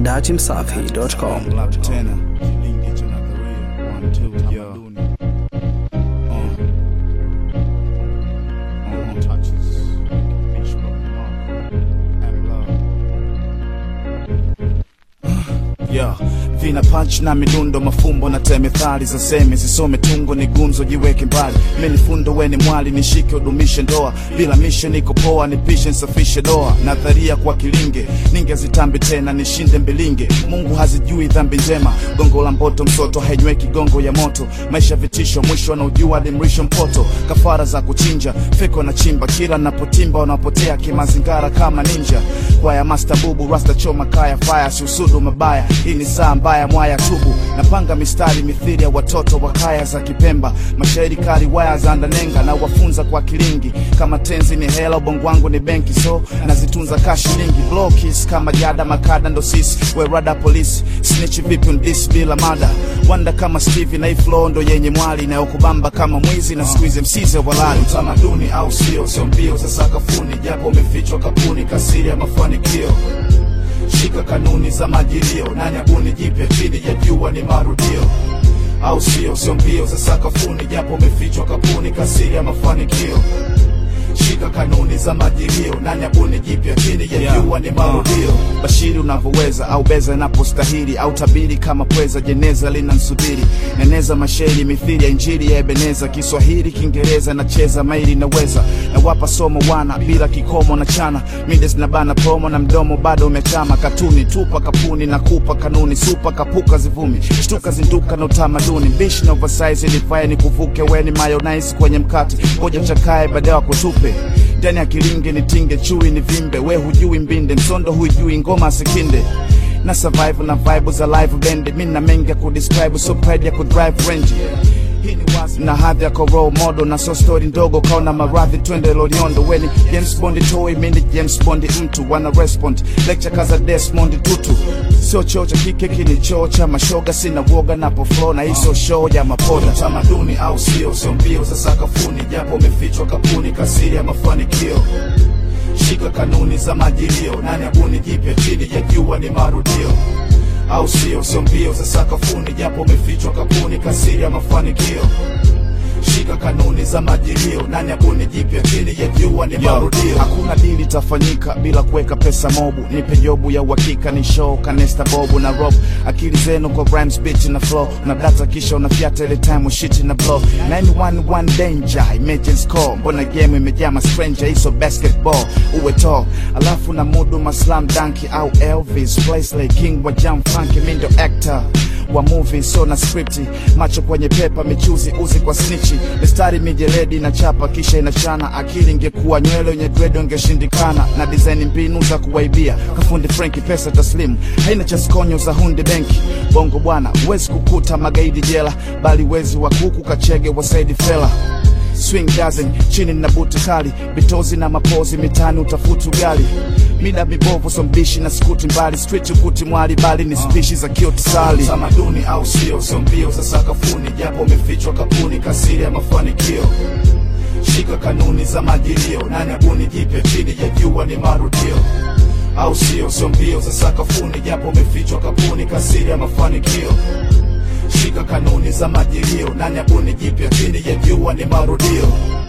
datimsafi.com. Labda tena Kilingi cha nadharia One, two, yo. Uh. Uh-huh. Touches. Beach Rock, Mark. And love. Yeah. vina punch na midundo mafumbo na temethali za semi zisome tungo ni gumzo jiweke mbali meni fundo weni mwali nishike udumishe ndoa bila mishe niko poa nipishe nsafishe doa nadharia kwa kilinge ningezitambi tena nishinde mbilinge mungu hazijui dhambi njema gongo la mboto msoto hainyweki gongo ya moto maisha vitisho mwisho anaujua alimrisho mpoto kafara za kuchinja feko na chimba kila napotimba wanapotea kimazingara kama ninja kwaya master bubu rasta choma kaya fire siusudu mabaya hii ni saa mbaya mwaya tubu napanga mistari mithili ya watoto wa kaya za kipemba mashairi kali waya za ndanenga na wafunza kwa kilingi kama tenzi ni hela ubongo wangu ni benki so nazitunza ka shilingi blokis kama jada makada ndo sisi werada polisi snitch vipi undis bila mada wanda kama steve na iflo ndo yenye mwali inayokubamba kama mwizi na squeeze msize walali utamaduni au sio sio mbio za sakafuni japo umefichwa kapuni kasiri ya mafanikio shika kanuni za majilio nani abuni jipya chini ya jua ni marudio au sio sio mbio za sakafuni japo umefichwa kapuni kasiri ya mafanikio shika kanuni za majilio nani abuni jipya chini ya Yeah. jua ni marudio bashiri unavyoweza au beza inapostahili au tabiri kama pweza jeneza linansubiri neneza mashairi mithili ya injili ya ebeneza kiswahili kiingereza nacheza maili naweza nawapa somo wana bila kikomo na chana mides na bana promo na mdomo bado umechama katuni tupa kapuni na kupa kanuni supa kapuka zivumi shtuka zinduka na utamaduni bishi na oversize ilifaya ni kuvuke weni mayonnaise kwenye mkate ngoja chakae baadaye wakutupe ndani ya kilinge nitinge chui ni vimbe we hujui mbinde msondo hujui ngoma sikinde na survive na vibe za live band mi na mengi ya kudescribe so pride ya kudrive range hii ni wazi na hadhi yako role model na so story ndogo kaona maradhi twende loliondo weni James Bond toy mindi James Bond mtu wana respond lecture kaza Desmond Tutu sio choo cha kike kini choo cha mashoga sina woga napo flow na hizo show ya mapoda tamaduni au sio sio mbio za sakafuni japo umefichwa kapuni kasiri ya mafanikio shika kanuni za majilio nani abuni jipya chini ya jua ni marudio au sio sio mbio za sakafuni japo umefichwa kapuni kasiri ya mafanikio shika kanuni za majilio nani abuni jipya chini ya jua ni marudio hakuna dili tafanyika bila kuweka pesa mobu nipe jobu ya uhakika ni show kanesta bobu na rob akili zenu kwa rhymes beat na flow na data kisha unafyata ile time shit na blow 911 danger emergency call mbona game imejaa ma stranger hizo basketball uwe tall alafu na mudu maslam danki au elvis Presley king wa jam funky mindo actor wa movie so na scripti macho kwenye pepa michuzi uzi kwa snichi mistari mijeledi na chapa kisha inachana akili ingekuwa nywele yenye dredo ingeshindikana na design mbinu za kuwaibia kafundi frenki pesa taslimu haina cha skonyo za hundi benki bongo bwana huwezi kukuta magaidi jela bali wezi wa kuku kachege wa saidi fela swing dozen chini na buti kali bitozi na mapozi mitani utafutu gali mida mibovu sombishi na skuti mbali street ukuti mwali bali ni spishi za kiotisali tamaduni au sio sio mbio za sakafuni japo umefichwa kapuni kasiri ya mafanikio shika kanuni za majilio nani abuni jipya chini ya jua ni marudio au sio sio mbio za sakafuni japo umefichwa kapuni kasiri ya mafanikio shika kanuni za majilio nani abuni jipya chini ya jua ni marudio